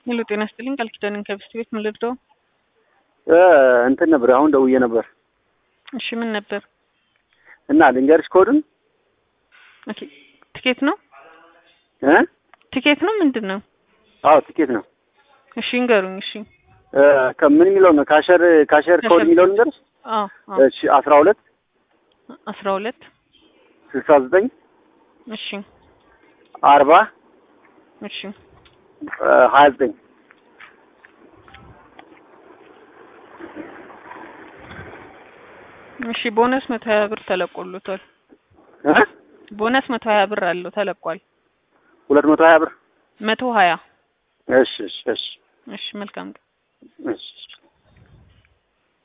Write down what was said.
ሄሎ ጤና ይስጥልኝ ቃል ኪዳንን ከብስት ቤት ምን ልርዳው? እንትን ነበር አሁን ደውዬ ነበር እሺ ምን ነበር? እና ልንገርሽ ኮዱን ኦኬ ትኬት ነው እ ትኬት ነው ምንድን ነው? አዎ ትኬት ነው። እሺ እንገሩኝ። እሺ እ ከምን የሚለው ነው ካሸር ካሸር ኮድ ካሸር የሚለው ልንገርሽ። አዎ አዎ እሺ አስራ ሁለት አስራ ሁለት ስልሳ ዘጠኝ እሺ አርባ እሺ ሀያ ዘጠኝ እሺ ቦነስ መቶ ሀያ ብር ተለቆሎታል። እ ቦነስ መቶ ሀያ ብር አለው ተለቋል። ሁለት መቶ ሀያ ብር መቶ ሀያ እሺ እሺ እሺ እሺ መልካም ቀን። እሺ